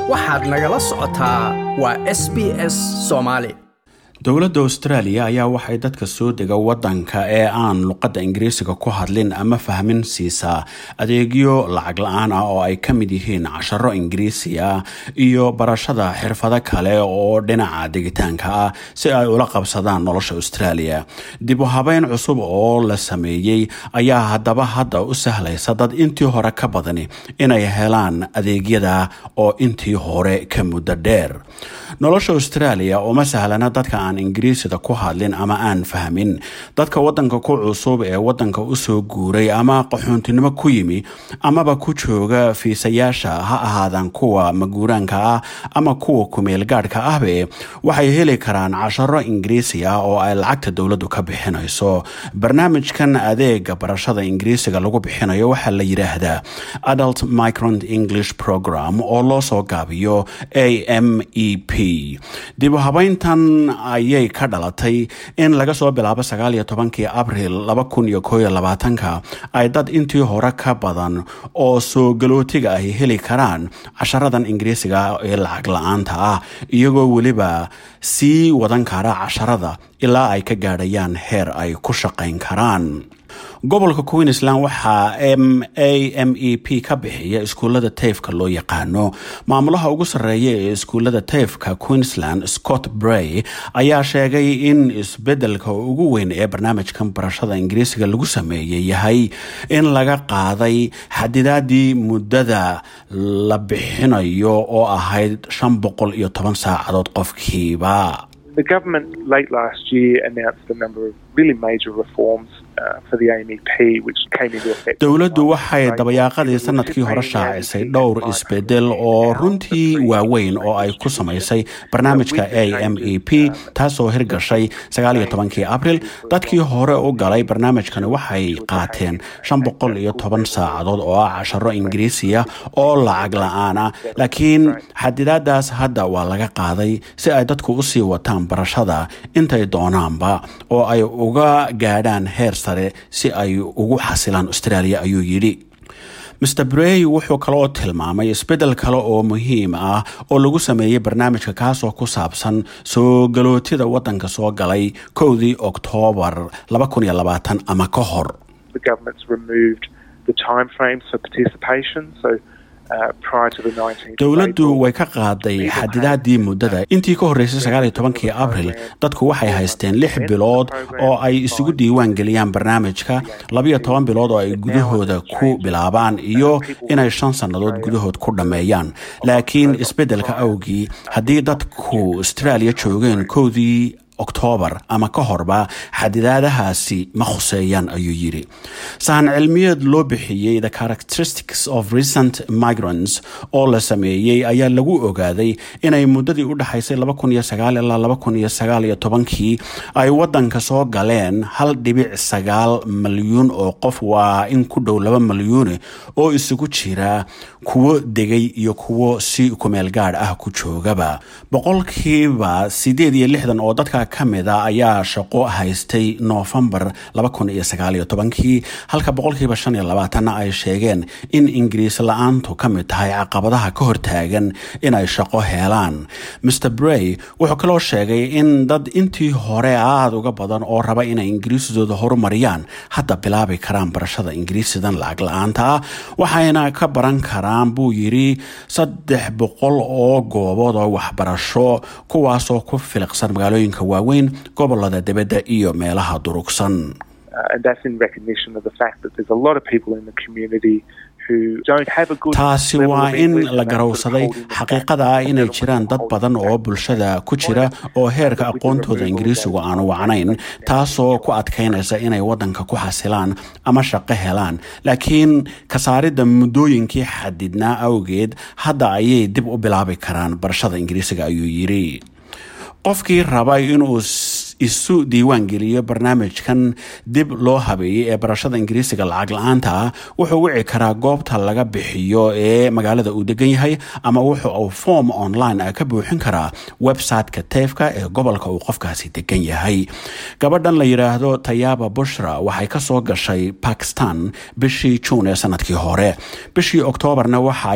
waxaad nagala socotaa waa s b s soomaali dowladda australia ayaa waxay dadka soo dega wadanka ee aan luqadda ingiriisiga ku hadlin ama fahmin siisaa adeegyo lacag la-aan ah oo ay ka mid yihiin casharo ingiriisi ah iyo barashada xirfado kale oo dhinaca degitaanka ah si ay ula qabsadaan nolosha australia dib u habeyn cusub oo la sameeyey ayaa haddaba hadda u sahlaysa dad intii hore ka badani inay helaan adeegyada oo intii hore ka muddo dheer nolosha australia uma sahlana dadka aan ingiriisida ku hadlin ama aan fahmin dadka wadanka ku cusub ee wadanka usoo guuray ama qaxoontinimo ku yimi amaba ku jooga fiisayaasha ha ahaadaan kuwa maguuraanka ah ama kuwa kumeel gaadhka ahbe waxay heli karaan casharo ingiriisi ah oo ay lacagta dowladdu ka bixinayso barnaamijkan adeega barashada ingiriisiga lagu bixinayo waxaa la yidhaahdaa adult migrant english program oo loo soo gaabiyo a m e p dib u habeyntan ayay ka dhalatay in laga soo bilaabo sagaal iyo tobankii abril laba kun iyo koo iyo labaatanka ay dad intii hore ka badan oo soo galootiga ahy heli karaan casharadan ingiriisiga ee lacag la-aanta ah iyagoo weliba sii wadan kara casharada ilaa ay ka gaadhayaan heer ay ku shaqayn karaan gobolka queensland waxaa m a m e p ka bixiya iskuullada tayfka loo yaqaano maamulaha ugu sarreeya ee iskuullada tayfka queensland scott bray ayaa sheegay in isbedelka ugu weyn ee barnaamijkan barashada ingiriisiga lagu sameeyey yahay in laga qaaday xadidaadii muddada la bixinayo oo ahayd shan boqol iyo toban saacadood qofkiiba The government late last year announced a number of really major reforms dowladdu waxay dabayaaqadii sanadkii hore shaacisay dhowr isbedel oo runtii waaweyn oo ay ku samaysay barnaamijka a m e p taasoo hirgashay sagaaliyo tobankii abril dadkii hore u galay barnaamijkani waxay qaateen shan boqol iyo toban saacadood oo ah casharo ingiriisiya oo lacag la-aan ah laakiin xadidaadaas hadda waa laga qaaday si ay dadku usii wataan barashada intay doonaanba oo ay uga gaadhaan heer sare si ay ugu xasilaan australia ayuu yidhi master brey wuxuu kaleoo tilmaamay isbeddel kale oo muhiim ah oo lagu sameeyey barnaamijka kaasoo ku saabsan soo galootida waddanka soo galay kowdii oktoobar ama ka hor dowladdu way ka qaaday xadidaadii muddada intii ka horreysay sagaal iyo tobankii abril dadku waxay haysteen lix bilood oo ay isugu diiwaan geliyaan barnaamijka labiyo toban bilood oo ay gudahooda ku bilaabaan iyo inay shan sannadood gudahood ku dhammeeyaan laakiin isbeddelka awgii haddii dadku australia joogeen kowdii oktoobar ama ka horba xadidaadahaasi ma khuseeyaan ayuu yidhi sahan cilmiyeed loo bixiyey the characteristics of recent migrants oo la sameeyey ayaa lagu ogaaday inay muddadii u dhexaysay ilaa tobankii ay waddanka soo galeen hal dhibic sagaal malyuun oo qof waa in ku dhow laba malyuune oo isugu jira kuwo degay iyo kuwo si kumeel gaadh ah ku joogaba boqolkiiba sideed iyo lixdan oo dadka ka mida ayaa shaqo haystay noofembar kii halka boqolkiiba shan iyo labaatanna ay sheegeen in ingiriis la-aantu ka mid tahay caqabadaha ka hortaagan inay shaqo helaan master brey wuxuu kaloo sheegay in dad intii hore aada uga badan oo raba inay ingiriisidooda horumariyaan hadda bilaabi karaan barashada ingiriisidan lacag la-aanta ah waxayna ka baran karaan buu yidhi saddex boqol oo goobood oo waxbarasho kuwaasoo ku filiqsan magaalooyinka waaweyn gobolada dibadda iyo meelaha durugsan taasi waa in la garowsaday xaqiiqada ah inay jiraan dad badan oo bulshada ku jira oo heerka aqoontooda ingiriisigu aanu wacnayn taasoo ku adkaynaysa inay waddanka ku xasilaan ama shaqo helaan laakiin kasaaridda muddooyinkii xadidnaa awgeed hadda ayay dib u bilaabi karaan barashada ingiriisiga ayuu yidhi qofkii raba inuu isu diiwaan geliyo barnaamijkan dib loo habeeyey ee barashada ingiriisiga lacag la-aanta ah wuxuu wici karaa goobta laga bixiyo ee magaalada uu degan yahay ama wuxu uu form online ah ka buuxin karaa website-ka teefka ee gobolka uu qofkaasi degan yahay gabadhan la yidhaahdo tayaaba bushra waxay kasoo gashay bakistan bishii juun ee sanadkii hore bishii oktoobarna waxay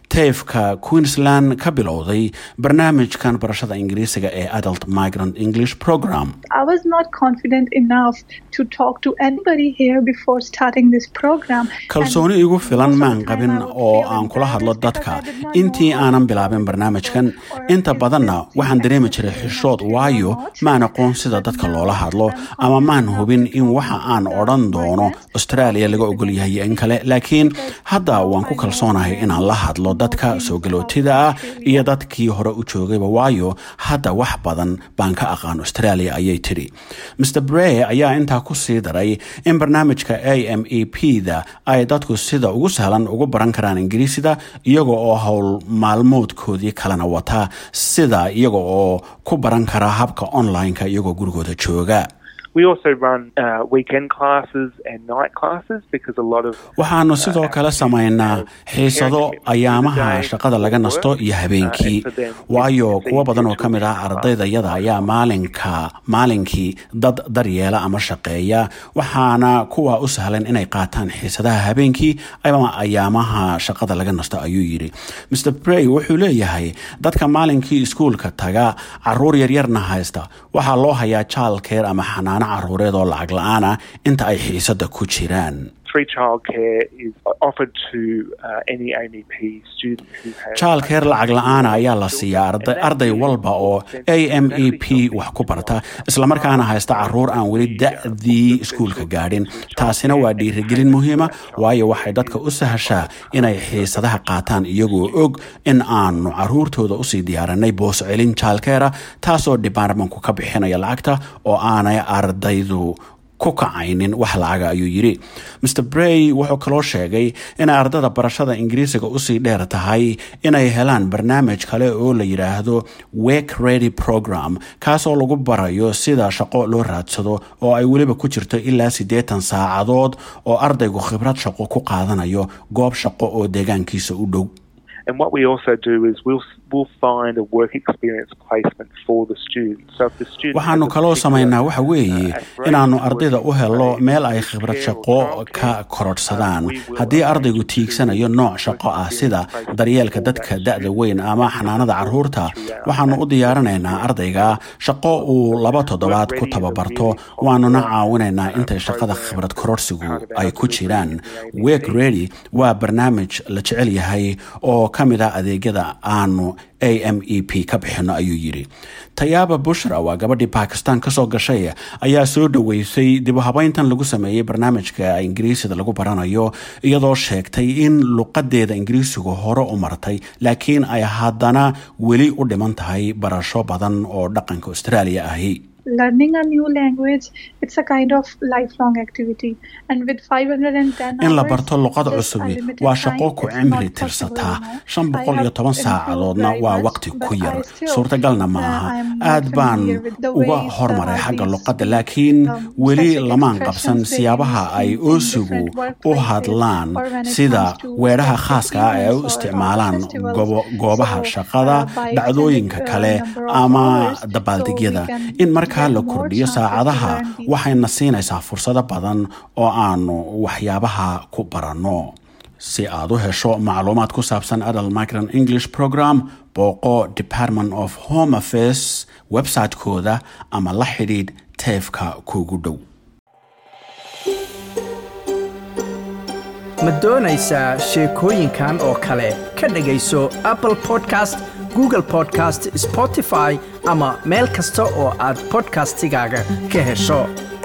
tayfka queensland ka bilowday barnaamijkan barashada ingiriisiga ee adult migrant english program I was not confident enough to talk to anybody here before starting this program. kalsooni And igu filan most of maan the time qabin I would oo feel aan kula hadlo embarrassed dadka because I did not know intii how aanan to bilaabin barnaamijkan or inta if badanna this waxaan is dareemi accepted jiray in xishood Australia or waayo not. maan aqoon sida But dadka now loola hadlo I'm ama maan confident hubin enough in to waxa talk aan to odhan the doono migrants australia laga or ogol yahay in citizens kale laakiin because hadda now waan ku I know kalsoonahay very inaan la hadlo more dadka things soo about galootida ah Australia. iyo dadkii hore u joogayba waayo hadda wax badan baan ka aqaan australia ayay tidhi mr bray ayaa intaa ku sii daray in barnaamijka a m e p da ay dadku sida ugu sahlan ugu baran karaan ingiriisida iyaga oo howl maalmoodkoodii kalena wata sida iyaga oo ku baran kara habka online-ka iyagoo gurigooda jooga We also run uh, weekend classes and night classes because a lot of waxaanu sidoo kale samaynaa xiisado ayaamaha shaqada laga nasto iyo habeenkii waayo kuwo badan oo ka mid ah ardaydayada ayaa maalinka maalinkii dad daryeela ama shaqeeya waxaana kuwa u sahlan inay qaataan xiisadaha habeenkii ama ayaamaha shaqada laga nasto ayuu yidhi mr bray wuxuu leeyahay dadka maalinkii iskuulka taga caruur yaryarna haysta waxaa loo hayaa childcare ama xanaano caruureed oo lacag la-aan ah inta ay xiisada ku jiraan free childcare is offered to uh, any AMEP student who has childcare lacag la-aana ayaa la siiyaa arday arday walba oo a m e p wax ku barta islamarkaana haysta caruur aan weli da-dii iskuulka gaadhin taasina waa dhiirigelin muhiima waayo waxay dadka u sahashaa inay xiisadaha qaataan iyagoo og in aanu caruurtooda usii diyaarinay boos celin childcare taasoo departmentku ka bixinaya lacagta oo aanay ardaydu ku kacaynin wax lacaga ayuu yidhi mr bray wuxuu kaloo sheegay inay ardada barashada ingiriisiga usii dheer tahay inay helaan barnaamij kale oo la yidhaahdo wake ready program kaasoo lagu barayo sida shaqo loo raadsado oo ay weliba ku jirto ilaa siddeetan saacadood oo ardaygu khibrad shaqo ku qaadanayo goob shaqo oo deegaankiisa u dhow And what we also do is we'll we'll find a work experience placement for the student. So if the student waxaanu has a kaloo particular, samaynaa waxa weeye uh, aspiration inaannu to ardayda work u in helo trade, meel ay khibrad care or shaqo childcare, ka uh, korodhsadaan we will haddii arrange ardaygu to tiigsanayo do nooc work shaqo ah experience sida placement daryeelka for dadka that da-da student. weyn ama xanaanada caruurta waxaanu u diyaarinaynaa ardayga shaqo uu laba toddobaad ku tababarto waanuna caawinaynaa intay shaqada khibrad kororsigu ay ku jiraan wake ready waa barnaamij la jecel yahay oo ka mid ah adeegyada aanu a m e p ka bixino ayuu yidhi tayaaba bushra waa gabadhii bakistan kasoo gashay ayaa soo dhoweysay dib u habeyntan lagu sameeyey barnaamijka ingiriisida lagu baranayo iyadoo sheegtay in luqadeeda ingiriisigu hore u martay laakiin ay haddana weli u dhiman tahay barasho badan oo dhaqanka australia ahi Learning a new language, it's a kind of lifelong activity. And with 510 in la hours, barto luqada just cusubi unlimited waa time, shaqo ku it's cimri not possible, tirsataa you know. shan I boqol iyo have toban improved saacadoodna very waa much, waqti but ku I yar still, suurtagalna ma uh, aha I'm not aad baan familiar with the uga ways, uh, hormaray how xagga these, luqadda laakiin um, weli specific lamaan qabsan expressions they siyaabaha use ay in- in oosigu different u workplaces hadlaan or when it sida comes to weedhaha specific khaaska ah ee ay u events or- or isticmaalaan festivals. gobo- goobaha So, shaqada uh, by dhacdooyinka extended, uh, kale number of ama hours, so dabaaldegyada we can in markaa get la more kordhiyo chances to saacadaha learn these waxayna siinaysaa fursado badan oo aanu waxyaabaha ku baranno si aad u hesho macluumaad ku saabsan adult migrant english program booqo department of home affairs website-kooda ama la xidhiidh teefka kuugu dhow ma doonaysaa sheekooyinkan oo kale ka dhegayso apple podcast google podcast spotify ama meel kasta oo aad podcastigaaga ka hesho